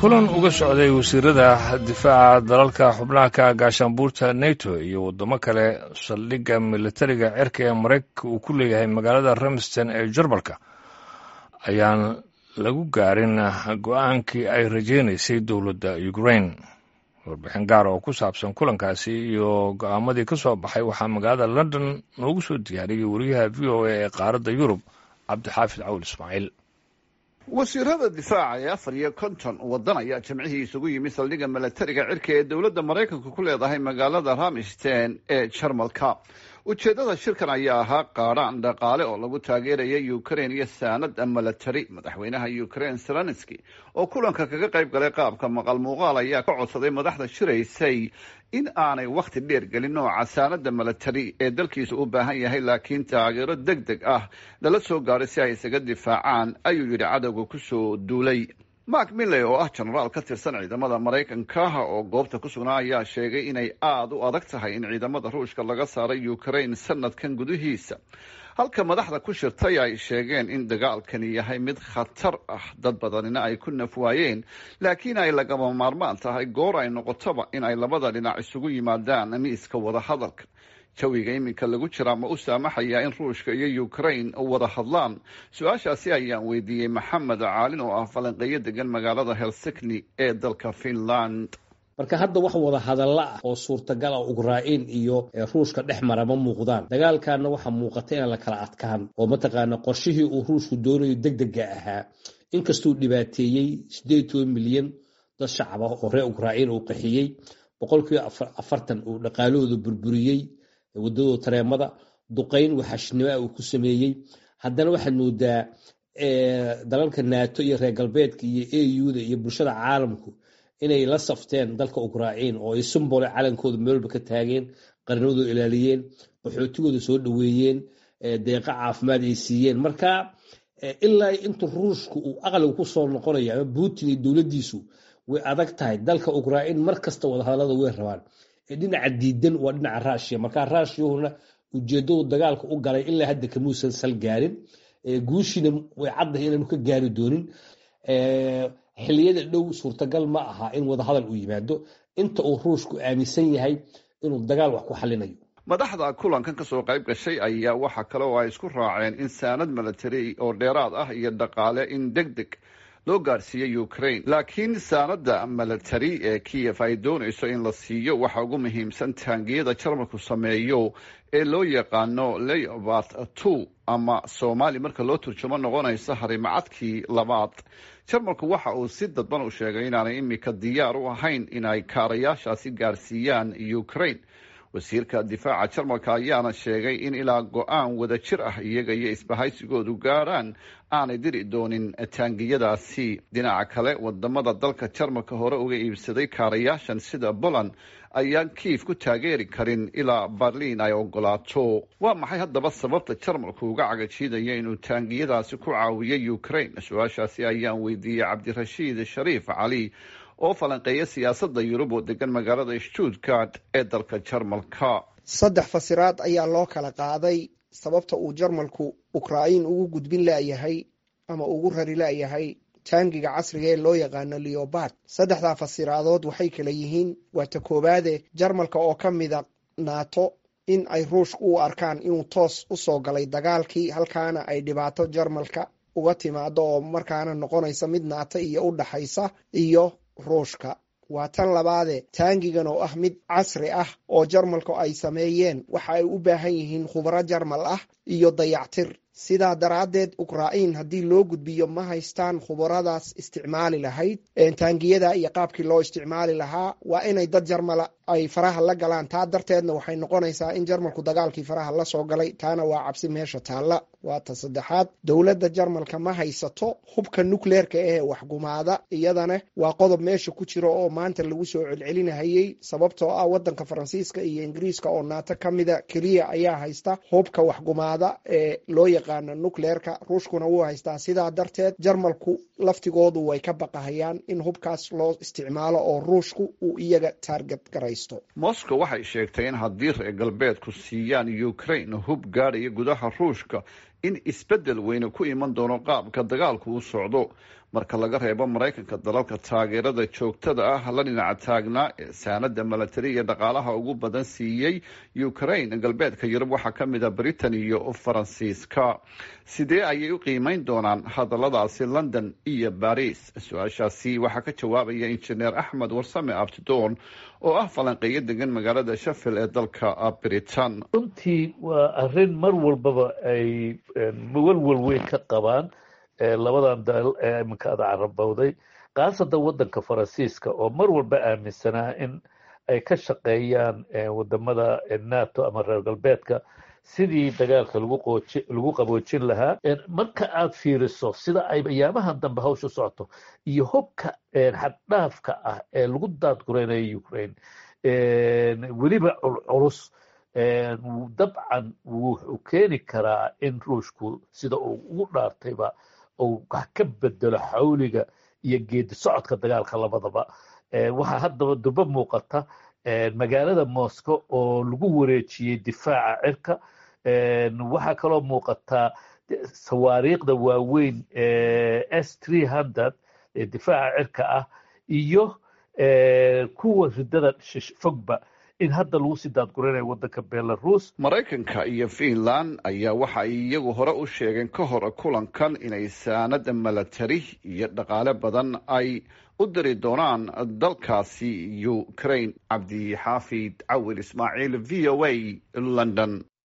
kulan uga socday wasiirada difaaca dalalka xubnaha ka gaashaanbuurta neto iyo waddamo kale saldhigga militariga cirka ee maraykanka uu ku leeyahay magaalada ramston ee jarmalka ayaan lagu gaarin go-aankii ay rajaynaysay dowladda ukrain warbixin gaar oo ku saabsan kulankaasi iyo go-aamadii ka soo baxay waxaa magaalada london noogu soo diyaariyey wariyaha v o a ee qaaradda yurub cabdixaafid cawl ismaaciil wasiirada difaaca ee afar iyo konton waddan ayaa jimcihii isugu yimi saldhigga milatariga cirka ee dowladda maraykanka ku leedahay magaalada ramstein ee jarmalka ujeeddada shirkan ayaa ahaa qaadhaan dhaqaale oo lagu taageeraya ukrain iyo saanad milatari madaxweynaha ukrain zelenski oo kulanka kaga qayb galay qaabka maqal muuqaal ayaa ka codsaday madaxda shiraysay in aanay wakhti dheer gelin nooca saanada milatari ee dalkiisa u baahan yahay laakiin taageero deg deg ah lala soo gaaray si ay isaga difaacaan ayuu yidhi cadowga kusoo duulay mark milley oo ah jenaraal ka tirsan ciidamada maraykanka oo goobta ku sugnaa ayaa sheegay inay aada u adag tahay in ciidamada ruushka laga saaray ukrain sanadkan gudihiisa halka madaxda ku shirtay ay sheegeen in dagaalkani yahay mid khatar ah dad badanina ay ku naf waayeen laakiin ay lagama maarmaan tahay goor ay noqotoba in ay labada dhinac isugu yimaadaan miiska wadahadalka jawiga iminka lagu jiraa ma u saamaxayaa in ruushka iyo ukrain wada hadlaan su-aashaasi ayaan weydiiyey maxamed caalin oo ah falanqeeyo degan magaalada helsikni ee dalka finland marka hadda wax wada hadalla ah oo suurtagal ah ukrain iyo ruushka dhex mara ma muuqdaan dagaalkaana waxaa muuqata inaan la kala adkaan oo mataqaana qorshihii uu ruushku doonayo deg dega ahaa inkastuu dhibaateeyey sideed toban milyan dad shacab ah oo reer ukrain uu qaxiyey boqolkiiba afartan uu dhaqaalahooda burburiyey wadadooda tareemada duqayn waxashnimo uu ku sameeyey haddana waxaad moodaa dalalka nato iyo reer galbeedka iyo auda iyo bulshada caalamku inay la safteen dalka ukrain oo ay sumbole calankooda meelba ka taageen qarnimadooda ilaaliyeen qaxootigooda soo dhoweeyeen deeqa caafimaad ay siiyeen marka ilaa inta ruushku uu aqliga kusoo noqonaya ama putin iyo dowladdiisu way adag tahay dalka ukrain mar kasta wadahadalada way rabaan dhinaca diidan waa dhinaca rushia markaa rushiyahuna ujeedadu dagaalka u galay ilaa hadda kamuusan sal gaarin guushiina way caddahay inaanu ka gaari doonin xiliyada dhow suurtagal ma aha in wadahadal uu yimaado inta uu ruushku aaminsan yahay inuu dagaal wax ku xalinayo madaxda kulankan kasoo qayb gashay ayaa waxa kale oo ay isku raaceen in saanad milatari oo dheeraad ah iyo dhaqaale in deg deg loo gaarsiiyey ukrain laakiin saanada milatari ee kiyef ay doonayso in la siiyo waxa ugu muhiimsan taangiyada jarmalku sameeyo ee loo yaqaano leobart two ama soomaali marka loo turjumo noqonaysa harimacadkii labaad jarmalku waxa uu si dadban u sheegay inaanay imika diyaar u ahayn in ay kaarayaashaasi gaarsiiyaan ukrain wasiirka difaaca jarmalka ayaana sheegay in ilaa go-aan wada jir ah iyaga iyo isbahaysigoodu gaadhaan aanay diri doonin taangiyadaasi dhinaca kale wadamada dalka jarmalka hore uga iibsaday kaarayaashan sida poland ayaan kiif ku taageeri karin ilaa berliin ay ogolaato waa maxay haddaba sababta jarmalku uga cagajiidaya inuu taangiyadaasi ku caawiyay ukrain su-aashaasi ayaan weydiiyey cabdirashiid shariif cali oo falanqeeya siyaasadda yurub oo degan magaalada stuttgart ee dalka jarmalka saddex fasiraad ayaa loo kala qaaday sababta uu jarmalku ukrain ugu gudbin layahay ama ugu rari layahay taangiga casriga ee loo yaqaano leobard saddexdaa fasiraadood waxay kala yihiin waa ta koowaade jarmalka oo ka mida nato in ay ruushka u arkaan inuu toos u soo galay dagaalkii halkaana ay dhibaato jarmalka uga timaado oo markaana noqonaysa mid nato iyo u dhaxaysa iyo ruushka waa tan labaade taangigan oo ah mid casri ah oo jarmalku ay sameeyeen waxa ay u baahan yihiin khubro jarmal ah iyo dayactir sidaa daraaddeed ukrain haddii loo gudbiyo ma haystaan khubaradaas isticmaali lahayd taangiyada iyo qaabkii loo isticmaali lahaa waa inay dad jarmala ay faraha la galaan taa darteedna waxay noqonaysaa in jarmalku dagaalkii faraha la soo galay taana waa cabsi meesha taalla waa ta saddexaad dowladda jarmalka ma haysato hubka nukleerka ee waxgumaada iyadana waa qodob meesha ku jira oo maanta lagu soo celcelinahayey sababtoo ah wadanka faransiiska iyo ingiriiska oo naato ka mida keliya ayaa haysta hubka waxgumaada ee loo yaqaano nukleerka ruushkuna wuu haystaa sidaa darteed jarmalku laftigoodu way ka baqahayaan in hubkaas loo isticmaalo oo ruushku uu iyaga taarget garaysto moscow waxay sheegtay in haddii reer galbeedku siiyaan ukrain hub gaadhaya gudaha ruushka in isbeddel weyne ku iman doono qaabka dagaalku u socdo marka laga reebo maraykanka dalalka taageerada joogtada ah la dhinaca taagnaa ee saanada milatari iyo dhaqaalaha ugu badan siiyey ukraine galbeedka yurub waxaa ka mid a britain iyo faransiiska sidee ayay u qiimeyn doonaan hadalladaasi london iyo baris su-aashaasi waxaa ka jawaabaya injineer axmed warsame abtidoon oo ah falanqeeyo degan magaalada shafil ee dalka britain runtii waa arrin mar walbaba ay walwal weyn ka qabaan labadan dal ee iminka ada carabowday khaasatan waddanka faransiiska oo mar walba aaminsanaa in ay ka shaqeeyaan wadamada nato ama reer galbeedka sidii dagaalka lagu qaboojin lahaa marka aad fiiriso sida ay ayaamahan dambe hawsha socoto iyo hobka xaddhaafka ah ee lagu daadgureynayo ukraine weliba culculus dabcan wuxuu keeni karaa in ruushku sida uu ugu dhaartayba uu wax ka bedelo xawliga iyo geedi socodka dagaalka labadaba waxaa haddaba duba muuqata magaalada moscow oo lagu wareejiyey difaaca cirka waxaa kaloo muuqataa sawaariikhda waaweyn s three hundred ee difaaca cirka ah iyo kuwa ridada fogba in hadda lagu sii daadguranayo waddanka belarus maraykanka iyo finland ayaa waxa ay iyagu hore u sheegeen ka hor kulankan inay saanada milatari iyo dhaqaale badan ay u diri doonaan dalkaasi ukraine cabdi xaafid cawil ismaaciil v o a london